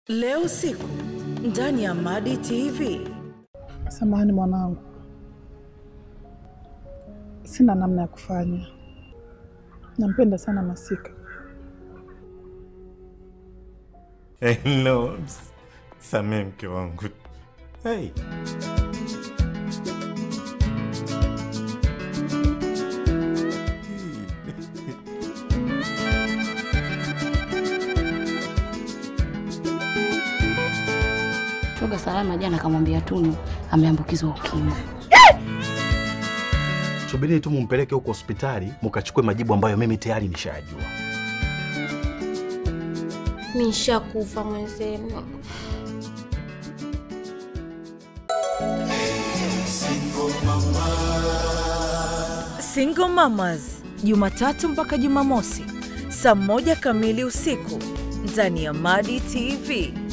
Leo usiku ndani ya Madi TV. Samahani mwanangu, sina namna ya kufanya. Nampenda sana Masika. Hello, samee mke wangu. Hey. Shoga Salama jana akamwambia Tunu ameambukizwa ukimwi. Subiri tu mumpeleke huko hospitali mukachukue majibu ambayo mimi tayari nishajua. Nishakufa mwenzenu. Single Mamas, Jumatatu mpaka Jumamosi saa moja kamili usiku ndani ya Madi TV.